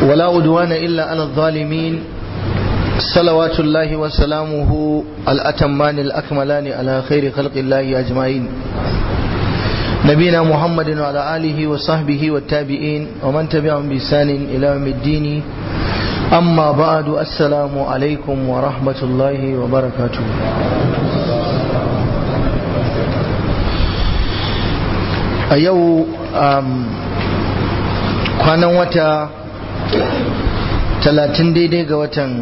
ولا أدوان إلا على الظالمين صلوات الله وسلامه الأتمان الأكملان على خير خلق الله أجمعين نبينا محمد وعلى آله وصحبه والتابعين ومن تبعهم بإحسان إلى يوم الدين أما بعد السلام عليكم ورحمة الله وبركاته a yau kwanan wata talatin daidai ga watan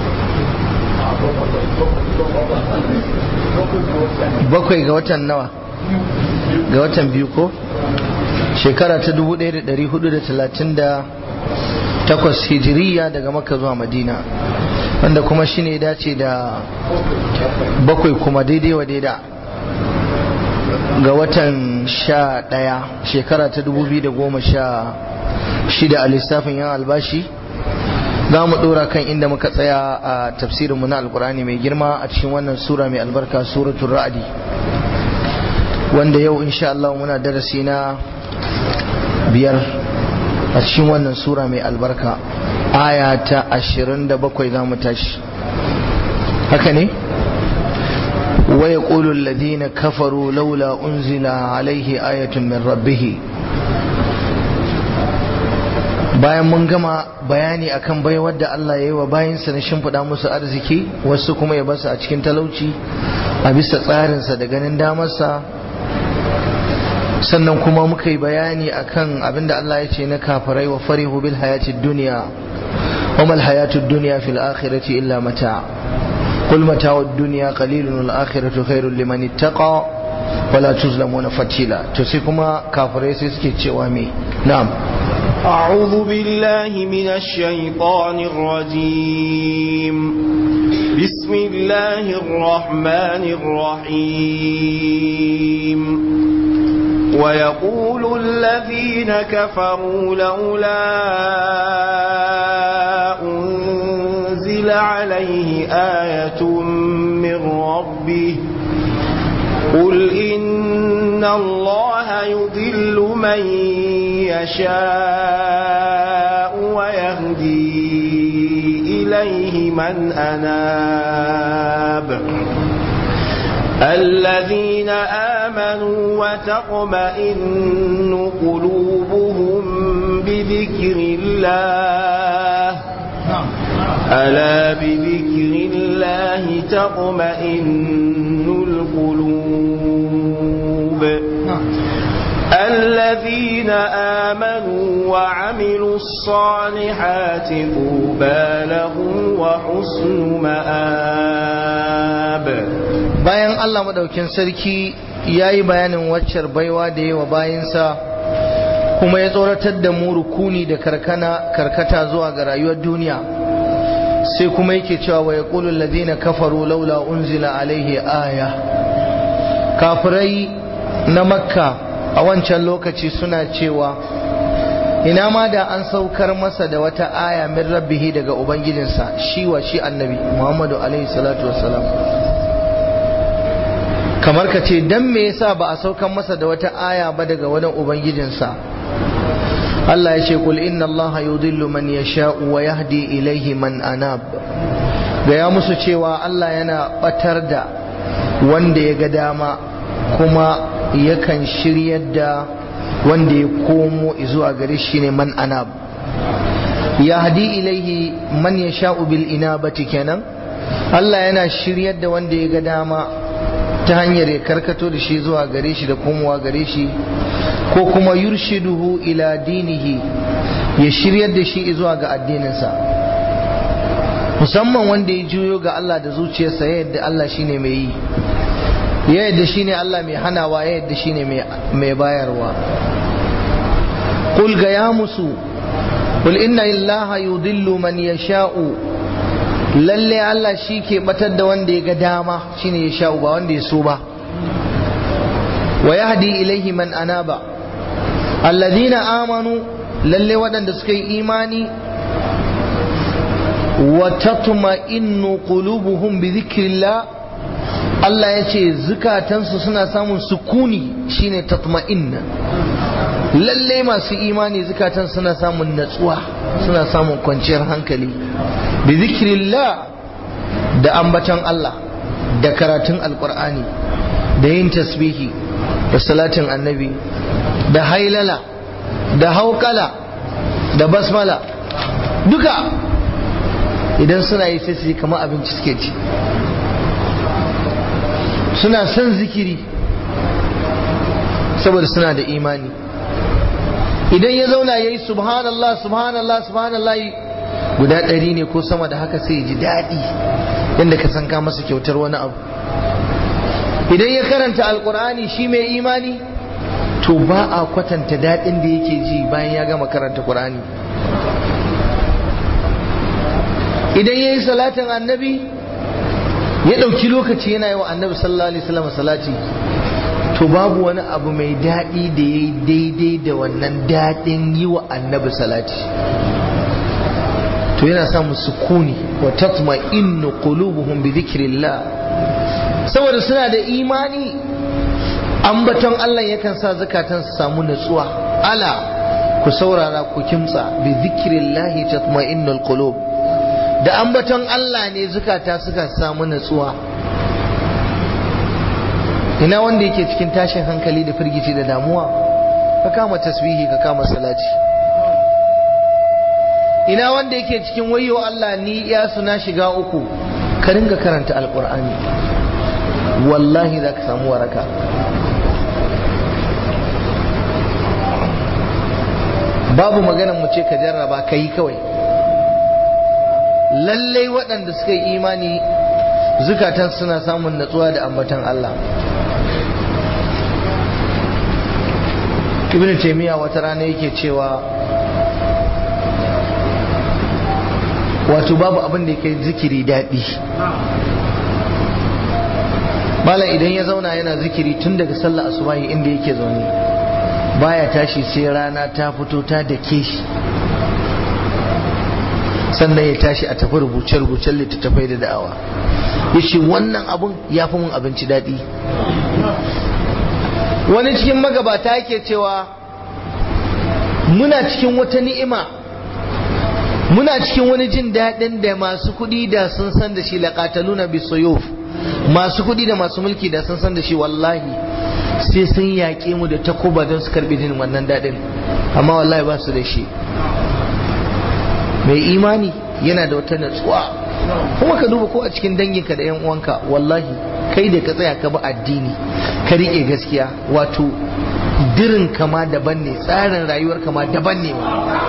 bakwai ga watan nawa ga watan biyu ko shekara ta 1438 hijiriya daga maka zuwa madina wanda kuma shine dace da bakwai kuma daidai wa daida ga watan sha ɗaya shekara ta dubu biyu da goma sha shida a lissafin yan albashi za mu ɗora kan inda muka tsaya a tafsirinmu na alkurani mai girma a cikin wannan sura mai albarka suratul ra'adi wanda yau insha Allah muna darasi na biyar a cikin wannan sura mai albarka aya ta ashirin da bakwai za mu tashi haka ne? ويقول الذين كفروا لولا أنزل عليه آية من ربه bayan mun gama bayani akan baiwar da Allah ya yi wa bayansa na shimfiɗa musu arziki wasu kuma ya basu a cikin talauci a bisa tsarinsa da ganin damarsa sannan kuma muka yi bayani akan abinda Allah ya ce na kafirai wa farihu bil hayatid duniya wa mal hayatud dunya fil akhirati illa mata' قل متاع الدنيا قليل والآخرة خير لمن اتقى ولا تظلمون فتيلا تسيكما كافرين سيسكي تشوامي نعم أعوذ بالله من الشيطان الرجيم بسم الله الرحمن الرحيم ويقول الذين كفروا لولا أنزل عليه آية من ربه قل إن الله يضل من يشاء ويهدي إليه من أناب الذين آمنوا وتطمئن قلوبهم بذكر الله ألا بذكر الله تطمئن القلوب الذين آمنوا وعملوا الصالحات طوبى لهم وحسن مآب bayan Allah madaukin sarki ya yi bayanin waccar baiwa da yi wa bayansa kuma ya tsoratar da mu rukuni da karkana karkata zuwa ga rayuwar duniya sai kuma yake cewa wa yaqulu alladhina kafaru laula unzila alaihi aya kafirai na makka a wancan lokaci suna cewa ina ma da an saukar masa da wata aya min rabbihi daga ubangijinsa shi wa shi annabi muhammadu alaihi salatu wassalam kamar ka ce dan me yasa ba a saukar masa da wata aya ba daga wani ubangijinsa Allah ya ce kul inna Allah yudillu man yasha'u wa yahdi ilaihi man anab gaya musu cewa Allah yana batar da wanda ya ga dama kuma yakan shiryar da wanda ya komo zuwa gare shi ne man anab yahdi ilaihi man yasha'u bil inabati kenan Allah yana shiryar da wanda ya ga dama ta hanyar ya karkato da shi zuwa gare shi da komowa gare shi ko kuma yurshiduhu ila dinihi ya shiryar da shi zuwa ga addininsa musamman wanda ya juyo ga Allah da zuciyarsa ya yadda Allah shine mai yi ya yadda shine Allah mai hanawa ya yadda shine mai bayarwa qul ga ya musu qul inna illaha yudillu man yasha'u lalle Allah shi ke batar da wanda ya ga dama shine ya sha'u ba wanda ya so ba wa yahdi ilaihi man anaba alladhina amanu lalle waɗanda suka yi imani wa tatma'innu qulubuhum bi dhikrillah Allah ya ce zukatansu suna samun sukuni shine tatma'inna lalle masu imani zukatan suna samun natsuwa suna samun kwanciyar hankali bi zikrillah da ambaton Allah da karatun alkur'ani da yin tasbihi da salatin annabi da hailala da haukala da basmala duka idan suna yi sai su kama abinci suke ci suna son zikiri saboda suna da imani idan ya zauna ya yi subhanallah subhanallah subhanallah guda ɗari ne ko sama da haka sai ya ji daɗi yadda ka san ka masa kyautar wani abu idan ya karanta alkur'ani shi mai imani to ba a kwatanta daɗin da yake ji bayan ya gama karanta ƙur'ani idan ya yi salatin annabi ya ɗauki lokaci yana yi wa annabi sallallahu alaihi wasallam salati to babu wani abu mai daɗi da ya yi daidai da wannan daɗin yi wa annabi salati to yana samun sukuni wa tatma innu qulubuhum bi dhikrillah saboda suna da imani ambaton Allah yakan sa zakatan su samu natsuwa ala ku saurara ku kimtsa bi dhikrillah tatma'innul qulub da ambaton Allah ne zukata suka samu natsuwa ina wanda yake cikin tashin hankali da firgici da damuwa ka kama tasbihi ka kama salati ina wanda yake cikin wayo Allah ni ya suna shiga uku ka ringa karanta alkur'ani wallahi za ka samu waraka babu maganan mu ce ka jarraba ka yi kawai lallai waɗanda suka yi imani zukatan suna samun natsuwa da ambatan Allah ibn taymiya wata rana yake cewa wato babu abin da yake zikiri daɗi malam idan ya zauna yana zikiri tun daga sallah asubahi inda yake zaune baya tashi sai rana ta fito ta dake shi sannan ya tashi a tafi rubuce-rubucen littattafai da da'awa ya ce wannan abun ya fi mun abinci daɗi wani cikin magabata yake cewa muna cikin wata ni'ima muna cikin wani jin daɗin da masu kuɗi da sun san da shi laƙataluna bisuyuf masu kuɗi da masu mulki da sun san da shi wallahi sai sun yaƙe mu da takuba don su karɓi jin wannan daɗin amma wallahi ba su da shi mai imani yana da wata natsuwa kuma ka duba ko a cikin danginka da yan uwanka wallahi kai da ka tsaya ka bi addini ka riƙe gaskiya wato dirin kama daban ne tsarin rayuwar kama daban ne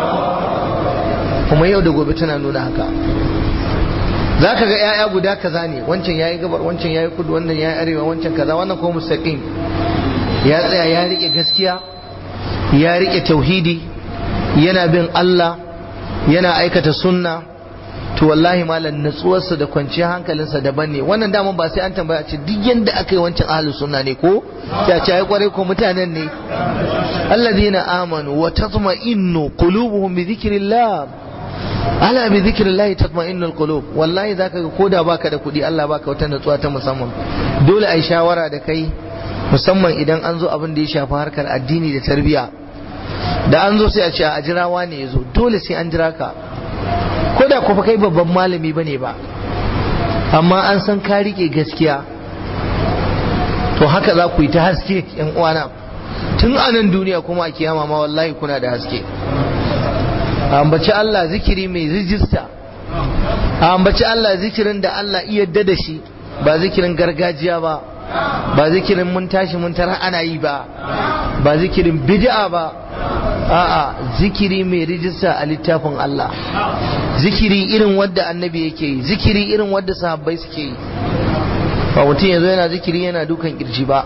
kuma yau da gobe tana nuna haka za ka ga 'ya'ya guda kaza ne wancan ya yi gabar wancan ya yi kudu wannan ya yi arewa wancan kaza wannan kuma mustaqim ya tsaya ya riƙe gaskiya ya riƙe tauhidi yana bin Allah yana aikata sunna to wallahi malam natsuwarsa da kwanciyar hankalinsa daban ne wannan daman ba sai an tambaya ce duk yanda aka yi wancan ahlus sunna ne ko ya ce ai kwarai ko mutanen ne alladhina amanu wa tatma'innu qulubuhum bi dhikrillah ala bi dhikrillah tatma'innu alqulub wallahi zaka ga koda baka da kuɗi Allah baka wata natsuwa ta musamman dole ai shawara da kai musamman idan an zo abin da ya shafi harkar addini da tarbiyya da an zo sai a ce a jirawa ne ya zo dole sai an jira ka ko da kuma kai babban malami bane ba amma an san ka rike gaskiya to haka za ku yi ta haske yan uwana tun a nan duniya kuma a kiyama ma wallahi kuna da haske a ambaci Allah zikiri mai rijista a ambaci Allah zikirin da Allah iya da shi ba zikirin gargajiya ba ba zikirin mun tashi mun tara ana yi ba ba zikirin bid'a ba a'a zikiri mai rijista a littafin Allah zikiri irin wadda annabi yake yi zikiri irin wadda sahabbai suke yi ba mutum yanzu yana zikiri yana dukan kirji ba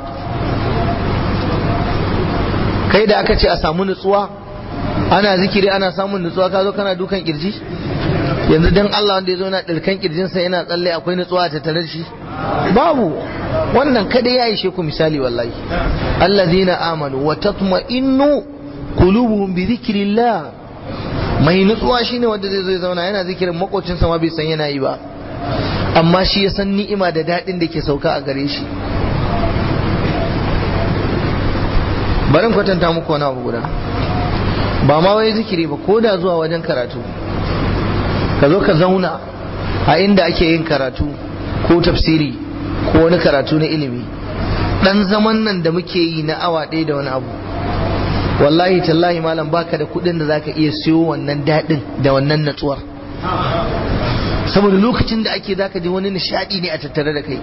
kai da aka ce a samu nutsuwa ana zikiri ana samun nutsuwa ka zo kana dukan kirji yanzu dan Allah wanda ya zo yana ɗirkan kirjinsa yana tsalle akwai nutsuwa ta tare shi babu wannan kada ya ishe ku misali wallahi allazina amanu wa tatma'innu qulubuhum bi dhikrillah mai nutsuwa shine wanda zai zo ya zauna yana zikirin makocinsa ma bai san yana yi ba amma shi ya san ni'ima da daɗin da ke sauka a gare shi barin kwatanta muku wani abu guda ba ma wai zikiri ba ko da zuwa wajen karatu ka zo ka zauna a inda ake yin karatu ko tafsiri ko wani karatu na ilimi dan zaman nan da muke yi na awa ɗaya da wani abu wallahi tallahi malam baka da kuɗin da zaka iya siyo wannan daɗin da wannan natsuwar saboda lokacin da ake zaka ji wani nishadi ne a tattare da kai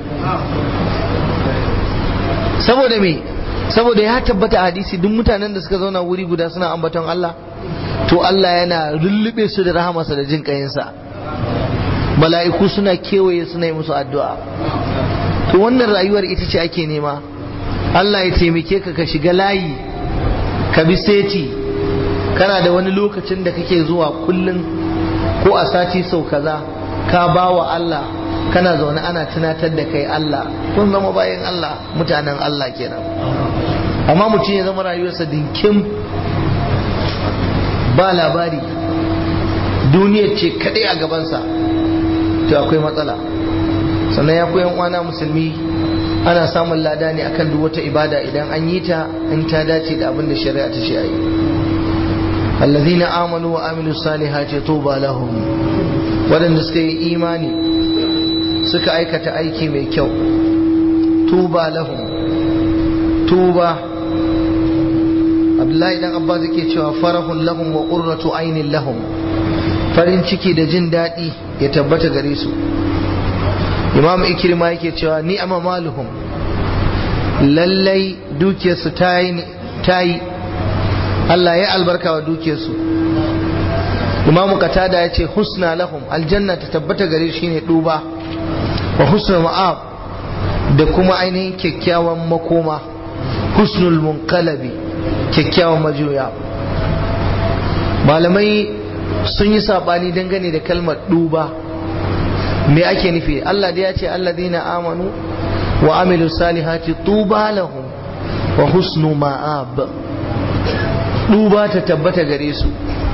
saboda me saboda ya tabbata a hadisi duk mutanen da suka zauna wuri guda suna ambaton Allah to Allah yana rullube su da rahamarsa da jin kayinsa mala'iku suna kewaye suna yi musu addu'a to wannan rayuwar ita ce ake nema Allah ya taimake ka ka shiga layi ka bi seti kana da wani lokacin da kake zuwa kullum ko a sati sau kaza ka ba wa Allah kana zaune ana tunatar da kai Allah kun zama bayan Allah mutanen Allah kenan amma mutum ya zama rayuwarsa dinkim ba labari duniyar ce kadai a gabansa to akwai matsala sannan ya koyan uwana musulmi ana samun lada ne akan duk wata ibada idan an yi ta in ta dace da abin da shari'a ta ce ayi الذين آمنوا وعملوا الصالحات طوبى لهم waɗanda suka yi imani suka aikata aiki mai kyau tuba lahum tuba abdullahi dan abbas yake cewa farahun lahum wa qurratu ainin lahum farin ciki da jin daɗi ya tabbata gare su imam ikrima yake cewa ni ama maluhum lallai dukiyarsu ta yi Allah ya albarka wa dukiyarsu imamu katada ya ce husna lahum aljanna ta tabbata gare shi ne duba wa husna ma'ab da kuma ainihin kyakkyawan makoma husnul munqalabi kyakkyawan majuya malamai sun yi sabani dangane da kalmar duba me ake nufi Allah da ya ce alladhina amanu wa amilu salihati tuba lahum wa husnu ma'ab duba ta tabbata gare su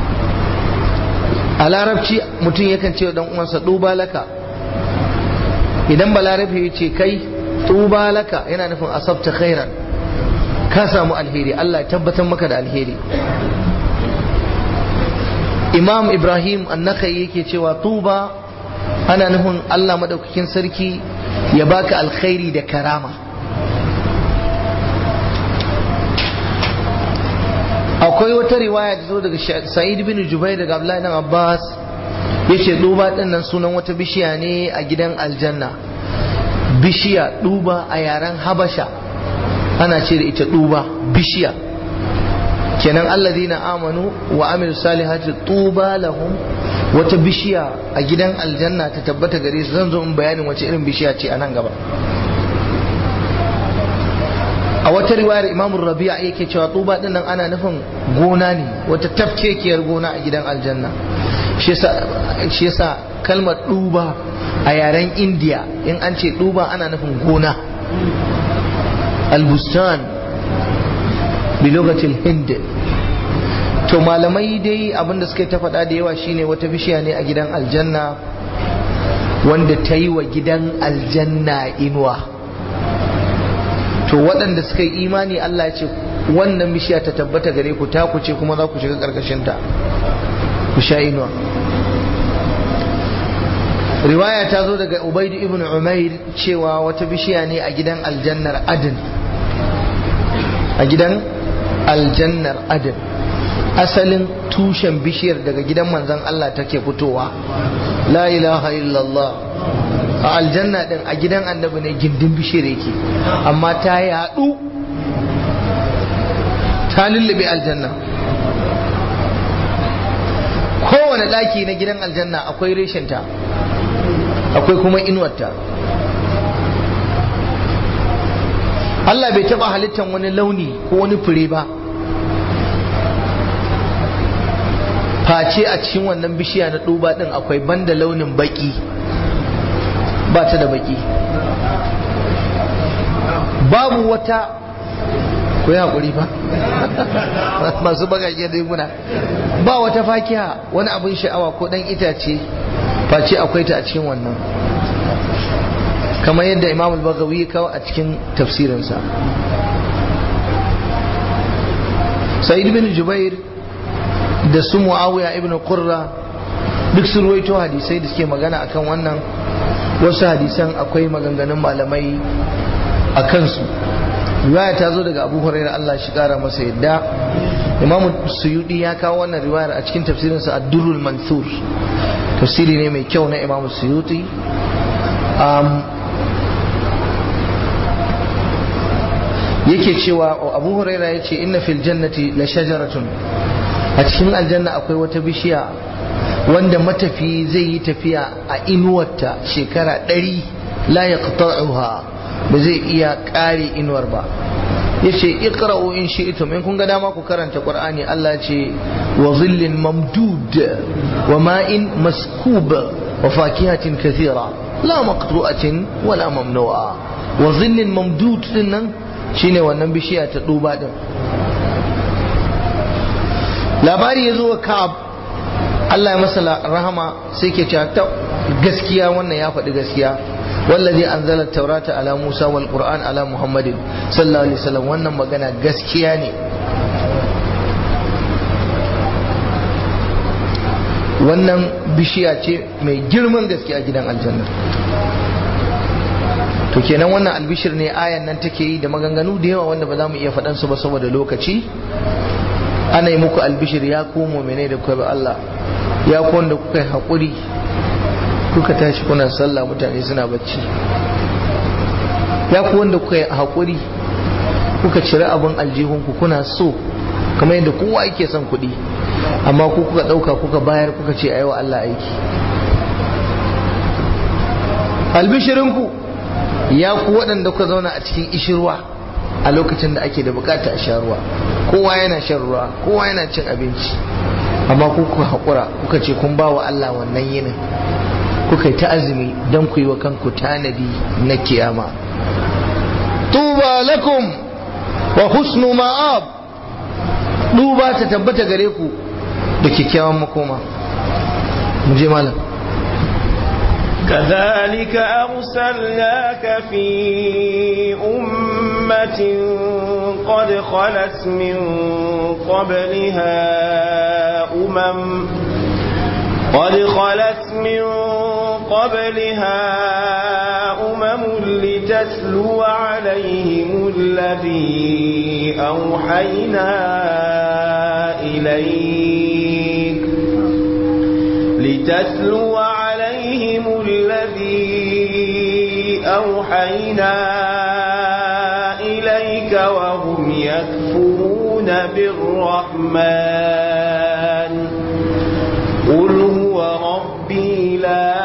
a larabci mutum yakan ce dan uwansa duba laka idan balarabi ya ce kai tuba laka yana nufin asabta khairan ka samu alheri Allah ya tabbatar maka da alheri imam ibrahim annakai yake cewa tuba ana nufin Allah madaukakin sarki ya baka alkhairi da karama akwai wata riwaya da zo daga sa'id bin jubair daga abdullahi dan abbas yace duba din nan sunan wata bishiya ne a gidan aljanna bishiya duba a yaren habasha ana ce da ita duba bishiya kenan alladhina amanu wa amilu salihati tuba lahum wata bishiya a gidan aljanna ta tabbata gare su zan zo in bayanin wace irin bishiya ce a nan gaba a wata riwayar imamun rabi'a yake cewa tuba din nan ana nufin gona ne wata tafkekiyar gona a gidan aljanna shi yasa kalmar duba a yaren indiya in an ce duba ana nufin gona albustan bilogatil hind to malamai dai abinda suka ta faɗa da yawa shine wata bishiya ne a gidan aljanna wanda ta yi wa gidan aljanna inuwa to waɗanda suka yi imani Allah ce wannan bishiya ta tabbata gare ku ta ku ce kuma za ku shiga ƙarƙashinta ku sha inuwa riwaya ta zo daga ubaidu ibn umair cewa wata bishiya ne a gidan aljannar adin a gidan aljannar adin asalin tushen bishiyar daga gidan manzon Allah take fitowa la ilaha illallah a aljanna din a gidan annabi ne gindin bishiyar yake amma ta yaɗu ta lullube aljanna kowane ɗaki na gidan aljanna akwai reshinta akwai kuma inuwarta Allah bai taɓa halittar wani launi ko wani fure ba face a cikin wannan bishiya na duba din akwai banda launin baki ba ta da baki babu wata ku yi haƙuri ba masu bagage da muna ba wata fakiya wani abin sha'awa ko ɗan itace face akwai ta a cikin wannan kamar yadda imam al-bagawi kawo a cikin tafsirinsa sa'id bin jubair da su muawiya ibn qurra duk su ruwaito hadisai da suke magana akan wannan wasu hadisan akwai maganganun malamai a kansu riwaya ta zo daga abu hurairah Allah shi kara masa yadda imam suyudi ya kawo wannan riwayar a cikin tafsirinsa ad-durrul mansur tafsiri ne mai kyau na imam suyuti yake cewa abu huraira ya ce inna fil jannati la shajaratun a cikin aljanna akwai wata bishiya wanda matafi zai yi tafiya a inuwarta shekara ɗari la ya ba zai iya ƙare inuwar ba ya ce iqra'u in shi'tum in kun ga dama ku karanta qur'ani Allah ce wa zillin mamdud wa ma'in maskub wa fakihatin kathira la maqtu'atin wala mamnu'a wa zillin mamdud din nan shine wannan bishiya ta duba din labari ya zo wa ka'ab Allah ya masa rahama sai ke cewa ta gaskiya wannan ya faɗi gaskiya wallazi anzala taurata ala Musa wal Qur'an ala Muhammadin sallallahu alaihi wasallam wannan magana gaskiya ne wannan bishiya ce mai girman gaskiya gidan aljanna to kenan wannan albishir ne ayan nan take yi da maganganu da yawa wanda ba za mu iya faɗan su ba saboda lokaci ana yi muku albishir ya ku mu'mine da kuka bi Allah ya ku wanda kuka yi haƙuri kuka tashi kuna sallah mutane suna bacci ya ku wanda kuka yi haƙuri kuka cire abin aljihunku kuna so kamar yadda kowa yake son kuɗi amma ku kuka ɗauka kuka bayar kuka ce a yi wa Allah aiki albishirinku ya ku waɗanda kuka zauna a cikin ishirwa a lokacin da ake da bukata a sha ruwa kowa yana shan ruwa kowa yana cin abinci amma ku kuka haƙura kuka ce kun ba wa Allah wannan yinin kuka yi ta azumi don ku yi wa kanku tanadi na kiyama tuba lakum wa husnu ma'ab duba ta tabbata gare ku da kyakkyawan makoma mu je malam كذلك أرسلناك في أمة قد خلت من قبلها أمم قد خلت من قبلها أمم لتتلو عليهم الذي أوحينا إليك لتتلو عليهم الذي أوحينا إليك وهم يكفرون بالرحمن قل هو ربي لا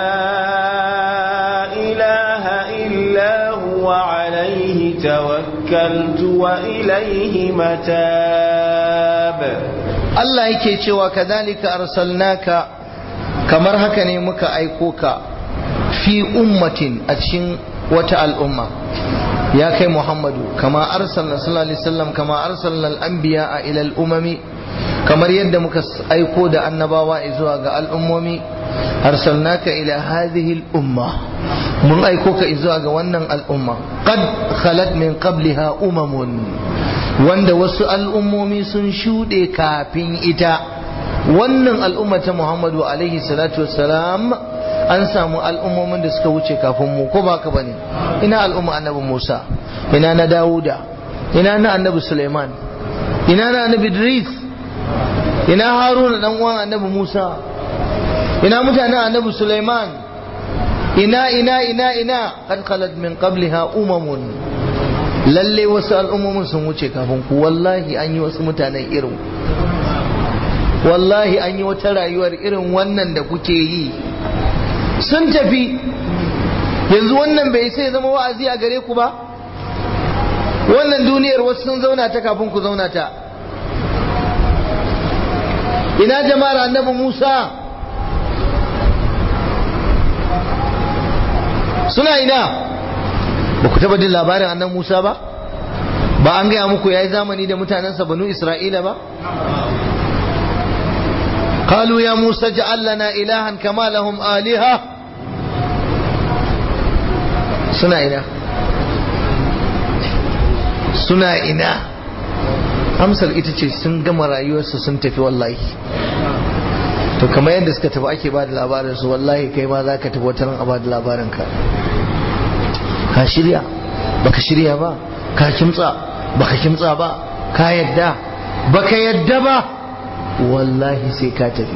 إله إلا هو عليه توكلت وإليه متاب Allah yake cewa kadhalika arsalnaka kamar haka ne muka aiko ka fi ummatin a cikin wata al'umma ya kai Muhammadu kama arsalna sallallahu alaihi wasallam kama arsalna al-anbiya ila al-umami kamar yadda muka aiko da annabawa zuwa ga al'ummomi arsalnaka ila hadhihi al-umma mun aiko ka zuwa ga wannan al'umma qad khalat min qabliha umamun wanda wasu al'ummomi sun shuɗe kafin ita wannan al'umma ta Muhammadu alaihi salatu wassalam an samu al'ummomin da suka wuce kafin mu ko ba ka bane ina al'umma annabi Musa ina na Dawuda ina na annabi Suleiman ina na annabi Idris ina Haruna dan uwan annabi Musa ina mutanen annabi Suleiman ina ina ina ina qad khalat min qabliha umamun lalle wasu al'ummomin sun wuce kafin ku wallahi an yi wasu mutanen irin wallahi an yi wata rayuwar irin wannan da kuke yi sun tafi yanzu wannan bai sai zama wa'azi a gare ku ba wannan duniyar wasu sun zauna ta kafin ku zauna ta ina jama'ar annabi musa suna ina ba ku taba jin labarin annan musa ba ba an gaya muku ya yi zamani da mutanensa banu isra'ila ba قالوا يا موسى اجعل لنا إلها كما لهم آلهة سنا إنا سنا إنا amsar ita ce sun gama rayuwarsu sun tafi wallahi to kamar yadda suka tafi ake ba da labarin su wallahi kai ma za ka tafi wata ran a ba da labarin ka ka shirya baka shirya ba ka kimtsa baka kimtsa ba ka yadda baka yadda ba wallahi sai ka tafi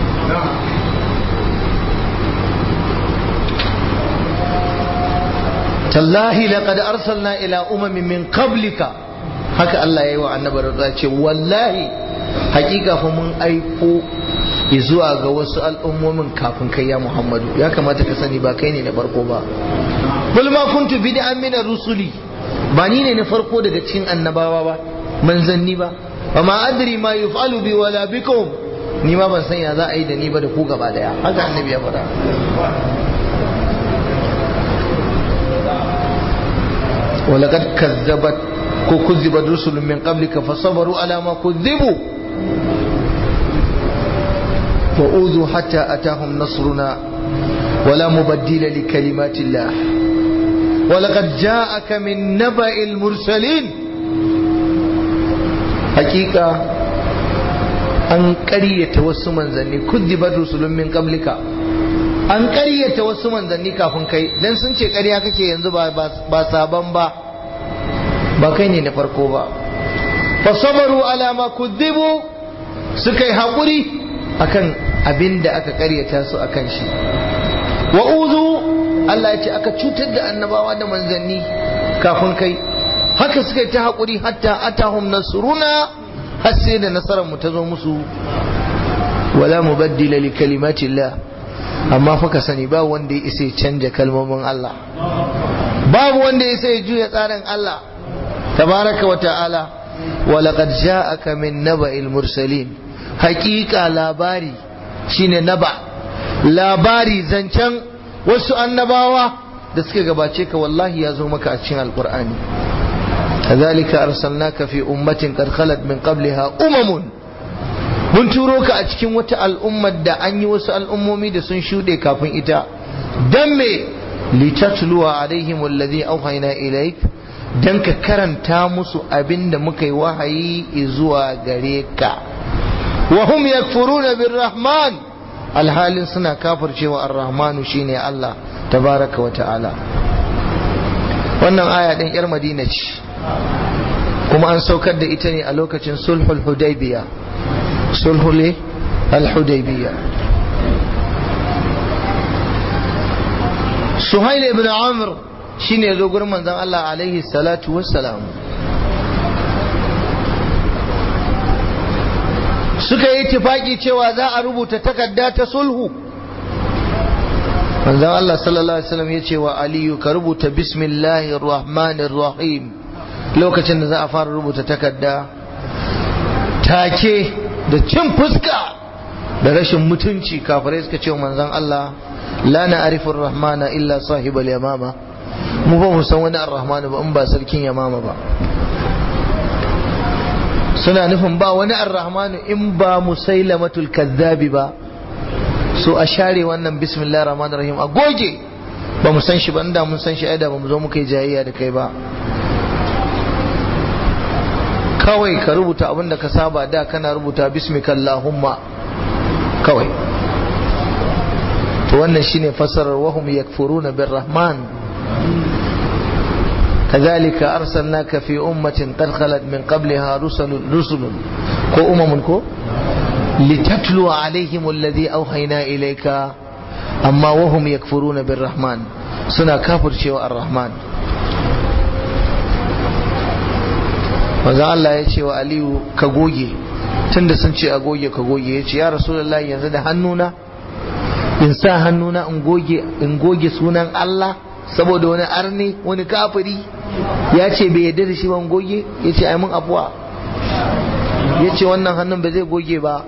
tallahi laqad arsalna ila umamin min qablika haka Allah ya yi wa annabar da ce wallahi hakika fa mun aiko zuwa ga wasu al'ummomin kafin kai ya Muhammadu ya kamata ka sani ba kai ne na farko ba bul ma kuntu bid'an min rusuli ba ni ne na farko daga cikin annabawa ba manzanni ba ba ma adri ma yuf'alu bi wala bikum ni ma ban san ya za a yi da ni ba da ku gaba daya haka annabi ya faɗa ولقد كذبت كذبت رسل من قبلك فصبروا على ما كذبوا وأوذوا حتى أتاهم نصرنا ولا مبدل لكلمات الله ولقد جاءك من نبأ المرسلين حقيقة أن قرية وسمن ذني كذبت رسل من قبلك an ƙaryata wasu manzanni kafin kai dan sun ce ƙarya kake yanzu ba sabon ba ba kai ne na farko ba fa sabaru ala ma kudzibu suka yi haƙuri akan abin da aka ƙaryata su akan shi wa uzu Allah ya ce aka cutar da annabawa da manzanni kafin kai haka suka yi ta haƙuri hatta atahum nasruna har sai da nasarar mu ta zo musu wala mubaddila li kalimatillah amma fa ka sani ba wanda ya isa ya canja kalmomin Allah babu wanda ya isa ya juya tsarin Allah tabaraka wa ta'ala wa laqad ja'aka min naba'il mursalin haqiqa labari shine naba labari zancen wasu annabawa da suka gabace ka wallahi ya zo maka a cikin alqur'ani kadhalika arsalnaka fi ummatin qad khalat min qabliha umamun mun turo ka a cikin wata al'ummar da an yi wasu al'ummomi da sun shuɗe kafin ita don me litatluwa alaihim alladhi auhayna ilaik dan ka karanta musu abin da muka yi wahayi zuwa gare ka wa hum yakfuruna birrahman alhalin suna kafircewa ar-rahmanu shine Allah tabaraka wa ta'ala wannan aya din yar madina ce kuma an saukar da ita ne a lokacin sulhul hudaybiyah sulhu ne al-hudaybiyya suhail ibn amr shine zo gurin manzon Allah alaihi salatu wassalam suka yi tifaki cewa za a rubuta takarda ta sulhu manzon Allah sallallahu alaihi wasallam ya ce wa aliyu ka rubuta bismillahir rahmanir rahim lokacin da za a fara rubuta takarda take da cin fuska da rashin mutunci kafirai suka ce manzon Allah la na arifin rahmana illa sahibal yamama mu ba mu san wani ar-rahmanu ba in ba sarkin yamama ba suna nufin ba wani ar-rahmanu in ba musailamatul kazzabi ba so a share wannan bismillah rahman rahim a goge ba mu san shi ba inda mun san shi ai da ba mu zo muka yi jayayya da kai ba kawai ka rubuta abin da ka saba da kana rubuta bismikallahumma kawai to wannan shine fasarar wahum yakfuruna birrahman كذلك أرسلناك في أمة قد خلت من قبلها رسل رسل كو أمم كو لتتلو عليهم الذي أوحينا إليك أما وهم يكفرون بالرحمن سنا كافر شيء الرحمن maza Allah ya ce wa Aliyu ka goge tunda sun ce a goge ka goge ya ce ya Rasulullah yanzu da hannuna in sa hannuna in goge in goge sunan Allah saboda wani arni wani kafiri ya ce bai yarda da shi ban goge ya ce ai mun afuwa ya ce wannan hannun ba zai goge ba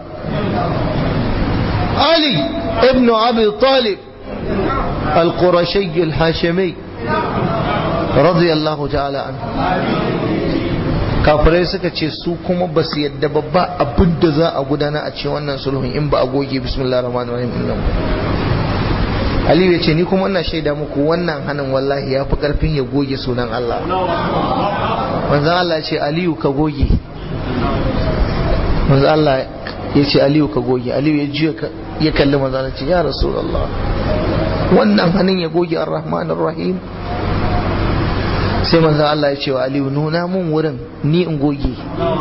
Ali ibn Abi Talib al-Qurashi al-Hashimi radiyallahu ta'ala anhu kafirai suka ce su kuma ba su yadda babba abin da za a gudana a cikin wannan sulhun in ba a goge bismillah rahman rahim din nan Aliyu ya ce ni kuma ina shaida muku wannan hannun wallahi ya fi karfin ya goge sunan Allah manzon Allah ya ce Aliyu ka goge manzo Allah ya ce Aliyu ka goge Aliyu ya juya ya kalli manzo Allah ce ya Rasulullah wannan hannun ya goge Ar-Rahman Ar-Rahim sai manzo Allah ya ce wa Aliyu nuna mun wurin ni in goge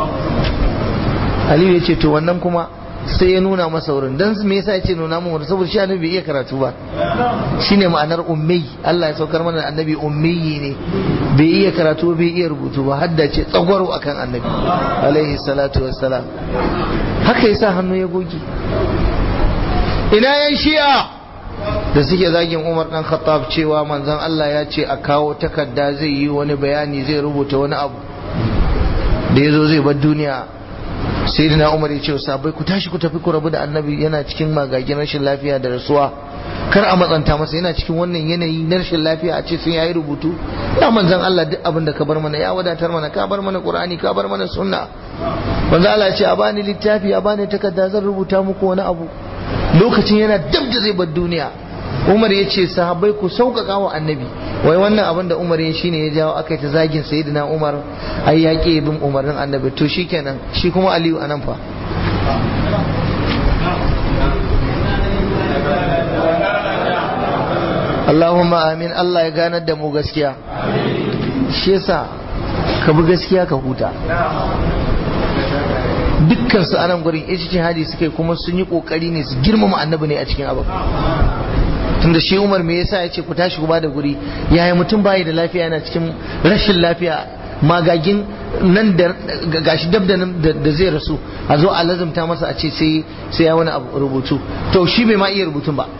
Aliyu ya ce to wannan kuma sai ya nuna masa wurin dan me yasa ya ce nuna mun wurin saboda shi annabi bai iya karatu ba shine ma'anar ummi Allah ya saukar mana annabi ummi ne bai iya karatu bai iya rubutu ba hadda ce tsagwaro akan annabi alaihi salatu wassalam haka yasa hannu ya goge ina yan shi'a da suke zagin Umar dan Khattab cewa manzon Allah ya ce a kawo takarda zai yi wani bayani zai rubuta wani abu da yazo zai bar duniya sayyidina Umar ya ce sabai ku tashi ku tafi ku rabu da annabi yana cikin magagin rashin lafiya da rasuwa kar a matsanta masa yana cikin wannan yanayi na rashin lafiya a ce sun yayi rubutu ya manzon Allah duk abin da ka bar mana ya wadatar mana ka bar mana Qur'ani ka bar mana sunna manzon Allah ya ce a bani littafi a bani takarda zan rubuta muku wani abu lokacin yana dab da zai bar duniya Umar ya ce sahabbai ku sauƙaƙa wa annabi wai wannan abin da Umar ya shine ya jawo aka yi ta zagin sayyidina Umar ai ya ƙi bin umarnin annabi to shikenan shi kuma Aliyu anan fa Allahumma amin Allah ya ganar da mu gaskiya shi yasa ka bi gaskiya ka huta dukkan su anan gurin ijtihadi suka yi kuma sun yi kokari ne su girmama annabi ne a cikin abu tunda shi Umar me yasa yace ku tashi ku bada guri yaya mutum bai da lafiya yana cikin rashin lafiya magagin nan da gashi dab da da zai rasu a zo a lazumta masa a ce sai sai ya wani abu rubutu to shi bai ma iya rubutun ba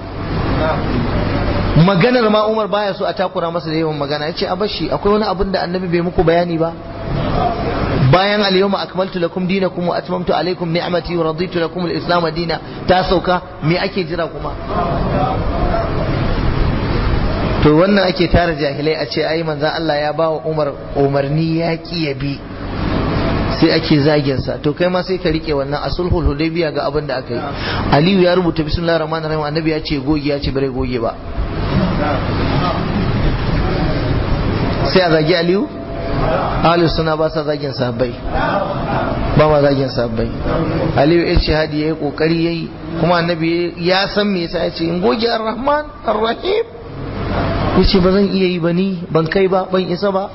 maganar ma Umar baya so a takura masa da yawan magana yace a bashi akwai wani abin da annabi bai muku bayani ba bayan al-yawma akmaltu lakum dinakum wa atmamtu alaykum ni'mati wa raditu lakum al-islam dina ta sauka me ake jira kuma to wannan ake tara jahilai a ce ai manzon Allah ya bawa Umar umarni ya ki ya bi sai ake zagin sa to kai ma sai ka rike wannan asulhul hudaybiya ga abin da aka yi Aliyu ya rubuta bismillahir rahmanir rahim annabi ya ce goge ya ce bare goge ba sai a zagi Aliyu ahli suna ba sa zagin sahabbai ba ma zagin sahabbai aliyu ya ce hadi yayi kokari yayi kuma annabi ya san me yasa ya ce in goge ar-rahman ar-rahim yace ba zan iya yi ba ni ban kai ba ban isa ba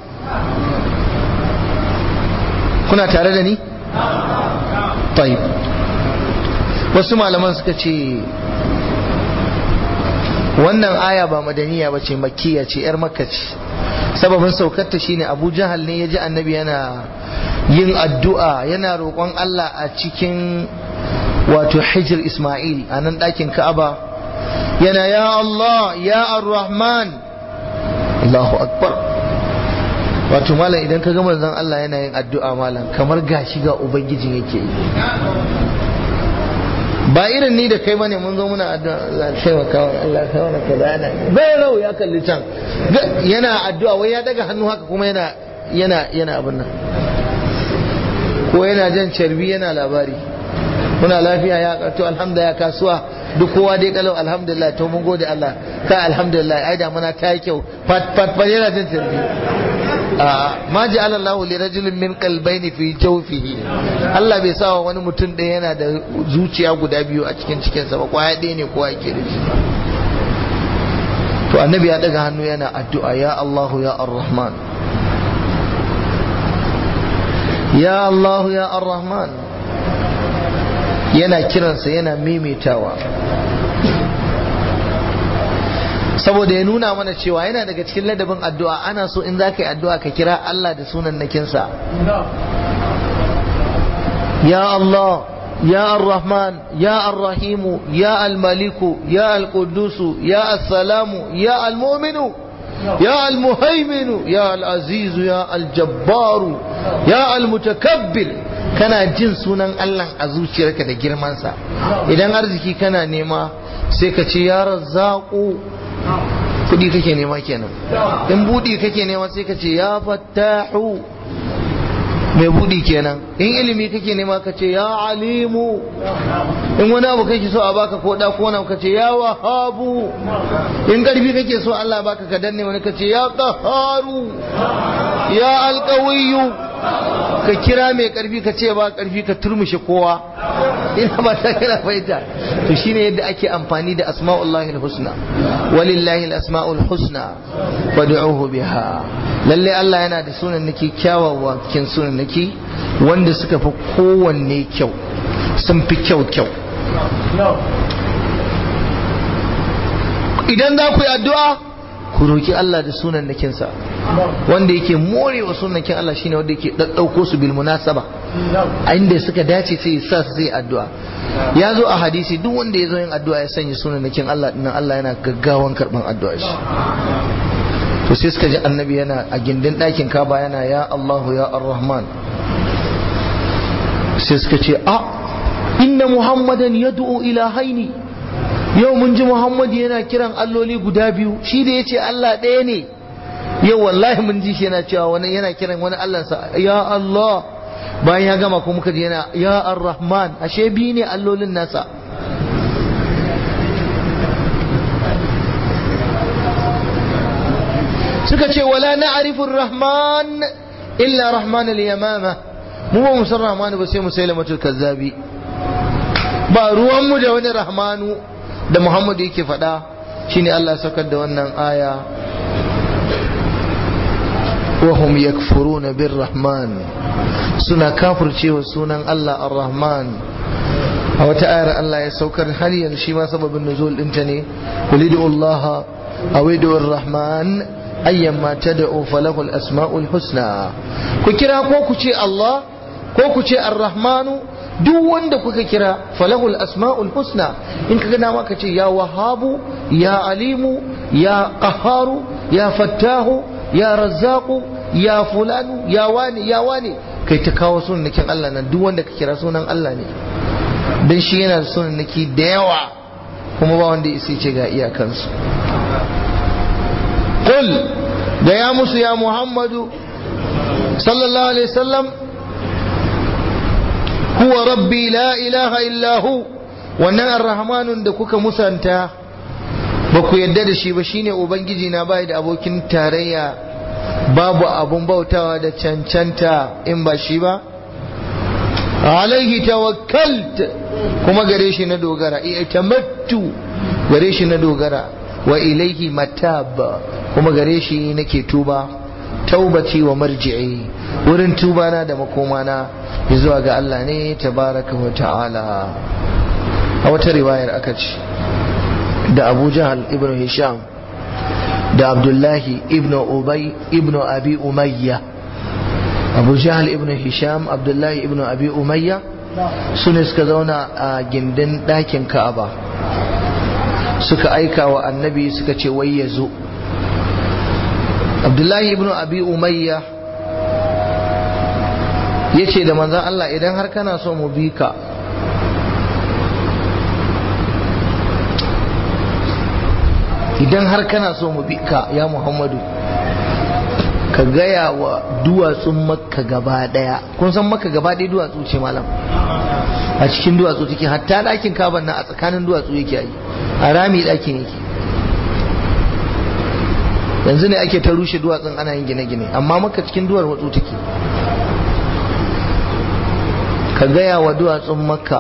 kuna tare da ni tayyib wasu malaman suka ce wannan aya ba madaniya ba ce makkiya ce yar makka ce sababin saukarta shine abu jahal ne ya ji annabi yana yin addu'a yana roƙon Allah a cikin wato hijir ismail a nan ɗakin ka'aba yana ya Allah ya ar-rahman Allahu akbar wato malam idan ka gama zan Allah yana yin addu'a malam kamar gashi ga ubangijin yake yi ba irin ni da kai bane mun zo muna addu'a taimaka wa Allah ka wani kaza yana bai rau ya kalli can yana addu'a wai ya daga hannu haka kuma yana yana yana abin nan ko yana jan carbi yana labari muna lafiya ya karto alhamdulillah kasuwa duk kowa dai kalau alhamdulillah to mun gode Allah ka alhamdulillah ai da muna ta yi kyau fat fat fat yana jan carbi a ma ja'ala Allah li rajulin min qalbayni fi jawfihi Allah bai sa wani mutum ɗaya yana da zuciya guda biyu a cikin cikin sa ba kwaya ɗaya ne kowa yake da shi to annabi ya daga hannu yana addu'a ya Allah ya ar-rahman ya Allah ya ar-rahman yana kiransa yana maimaitawa saboda ya nuna mana cewa yana daga cikin ladabin addu'a ana so in za ka yi addu'a ka kira Allah da sunan nakinsa ya Allah ya ar-Rahman ya ar-Rahimu ya al-Maliku ya al-Qudusu ya as-Salamu ya al-Mu'minu ya al-Muhaiminu ya al-Azizu ya al-Jabbaru ya al-Mutakabbir kana jin sunan Allah a zuciyarka da girmansa idan arziki kana nema sai ka ce ya Razzaqu kudi kake nema kenan in budi kake nema sai ka ce ya fattahu mai budi kenan in ilimi kake nema ka ce ya alimu in wani abu kake so a baka ko da ko wani ka ce ya wahabu in karfi kake so Allah baka ka danne wani ka ce ya qaharu ya alqawiyyu ka kira mai karfi ka ce ba karfi ka turmushe kowa ina ba ta kana fahimta to shine yadda ake amfani da asma'ullahi husna walillahi asma'ul husna fad'uhu biha lalle Allah yana da sunan nake kyawawa kin sunan nake wanda suka fi kowanne kyau sun fi kyau kyau idan za ku yi addu'a ku roki Allah da sunan nakinsa wanda yake morewa sunakin Allah shine wanda yake daddauko su bil munasaba a inda suka dace sai sa su sai addu'a ya zo a hadisi duk wanda ya zo yin addu'a ya sanya sunakin Allah dinnan Allah yana gaggawan karban addu'a shi to sai suka ji annabi yana a gindin ɗakin kaba yana ya Allahu ya Ar-Rahman sai suka ce a inna Muhammadan yad'u ila haini yau mun ji Muhammad yana kiran alloli guda biyu shi da yace Allah ɗaya ne yau wallahi mun ji shi yana cewa wani yana kiran wani Allahnsa ya Allah bayan ya gama kuma muka ji yana ya Ar-Rahman ashe biyu ne allolin nasa suka ce wala na'rifu rahman illa rahman al-yamama mu ba mu san rahmanu ba sai mu sai lamatul kazzabi ba ruwan mu da wani rahmanu da muhammadu yake faɗa shine Allah saukar da wannan aya wa hum yakfuruna birrahman suna kafircewa sunan Allah ar-rahman a wata ayar Allah ya saukar har yanzu shi ma sababin nuzul ɗinta ne kulidu Allah awidu ar-rahman ayyamma tad'u falahu al-asma'ul husna ku kira ko ku ce Allah ko ku ce ar-rahmanu duk wanda kuka kira falahu al-asma'ul husna in kaga dama ka ce ya wahabu ya alimu ya qaharu ya fattahu ya razzaqu ya fulanu ya wani ya wani kai ta kawo sunan Allah nan duk wanda ka kira sunan Allah ne dan shi yana da sunan da yawa kuma ba wanda ya ce ga iyakansu قل da ya musu ya Muhammadu sallallahu alaihi wasallam huwa rabbi la ilaha illahu wannan arrahmanun da kuka musanta ba ku yadda da shi ba shine ubangiji na bai da abokin tarayya babu abun bautawa da cancanta in ba shi ba alaihi tawakkalt kuma gare shi na dogara i'tamattu gare shi na dogara wa ilaihi matab kuma gare shi nake tuba taubati wa marji'i wurin tuba na da makomana zuwa ga Allah ne tabaraka wa ta'ala a wata riwayar aka ce da Abu Jahal ibn Hisham da Abdullahi ibn Ubay ibn Abi Umayya Abu Jahal ibn Hisham Abdullahi ibn Abi Umayya su ne suka zauna a gindin ɗakin Ka'aba suka aika wa annabi suka ce wai ya zo abdullahi ibn abi umayya ya ce da manzan Allah idan har kana so mu bi ka idan har kana so mu bi ka ya muhammadu ka gaya wa duwatsun makka gaba daya kun san makka gaba daya duwatsu ce malam a cikin duwatsu take hatta ɗakin kaban na a tsakanin duwatsu yake yi a rami ɗakin yake yanzu ne ake ta rushe duwatsun ana yin gine-gine amma maka cikin duwar watsu take ka gaya wa duwatsun makka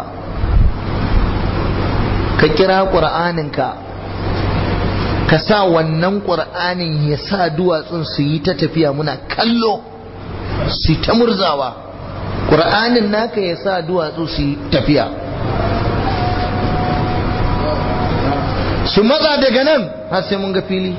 ka kira ƙur'aninka ka sa wannan ƙur'anin ya sa duwatsun su yi ta tafiya muna kallo su ta murzawa ƙur'anin naka ya sa duwatsu su yi tafiya su matsa daga nan har sai mun ga fili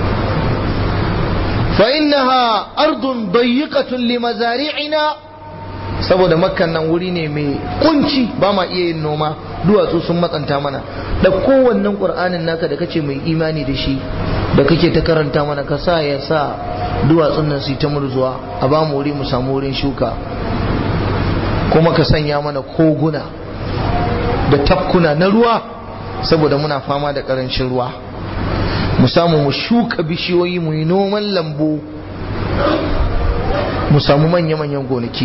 فإنها أرض ضيقة لمزارعنا saboda makkan nan wuri ne mai kunci ba ma iya yin noma duwatsu sun matsanta mana da kowannen ƙur'anin naka da kace mai imani da shi da kake ta karanta mana ka sa ya sa duwatsun nan su ta murzuwa a ba mu wuri mu samu wurin shuka kuma ka sanya mana koguna da tafkuna na ruwa saboda muna fama da ƙarancin ruwa mu samu mu shuka bishiyoyi mu yi noman lambu mu samu manya-manyan gonaki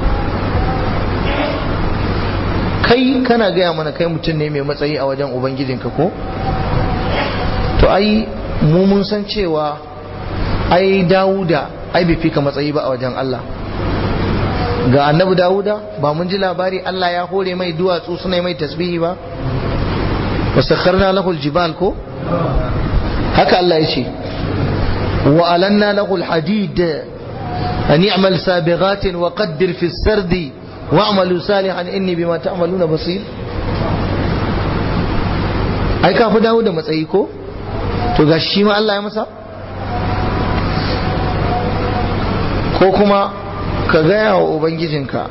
kai kana gaya mana kai mutum ne mai matsayi a wajen ubangijinka ko to ai mu mun san cewa ai dawuda ai bai fika matsayi ba a wajen Allah ga annabi dawuda ba mun ji labari Allah ya hore mai duwatsu suna mai tasbihi ba wasakharna lahu aljibal ko haka Allah ya ce wa alanna lahu alhadid an ya'mal sabighatin wa qaddir fi as-sardi wa'malu salihan inni bima ta'maluna basir ai ka fi dawo da matsayi ko to ga shi ma Allah ya masa ko kuma ka gaya wa ubangijinka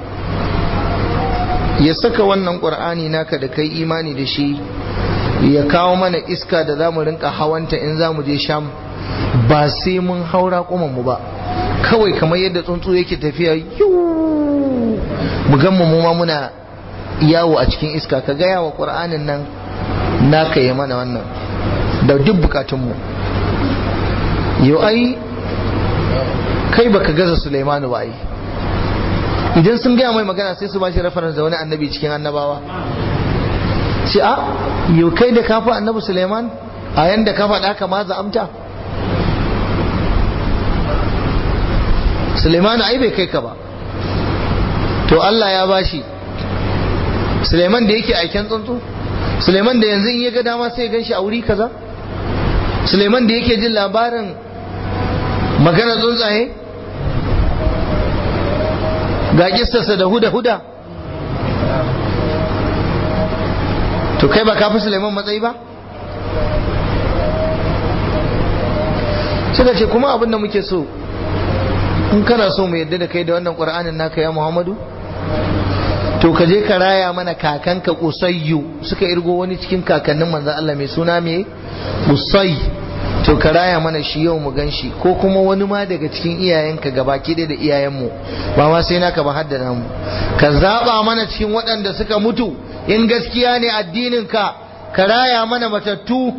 ya saka wannan ƙur'ani naka da kai imani da shi ya kawo mana iska da za mu rinka hawanta in za mu je sham ba sai mun haura mu ba kawai kamar yadda tsuntsu yake tafiya yuu mu gamma mu ma muna yawo a cikin iska ka gaya wa ƙur'anin nan naka yi mana wannan da duk bukatunmu yau ai kai baka gaza Sulaimanu ba ai idan sun gaya mai magana sai su ba shi reference da wani annabi cikin annabawa ce a yau kai da kafa annabi Sulaiman a yanda ka faɗa ka ma amta Sulaimanu ai bai kai ka ba to Allah ya bashi Sulaiman da yake aiken tsuntsu Suleiman da yanzu in ya ga dama sai ya gan shi a wuri kaza Suleiman da yake jin labarin magana tsuntsaye ga kistarsa da huda-huda to kai ba kafi Suleiman matsayi ba suka ce kuma abin da muke so in kana so mu yadda da kai da wannan ƙur'anin naka ya Muhammadu to ka je ka raya mana kakanka usayyu suka irgo wani cikin kakannin manzan Allah mai suna mai usai to ka raya mana shi yau mu gan shi ko kuma wani ma daga cikin iyayenka gabaki da iyayenmu ba ma sai naka ba haddana mu ka zaba mana cikin waɗanda suka mutu in gaskiya ne addinin ka ka raya mana matattu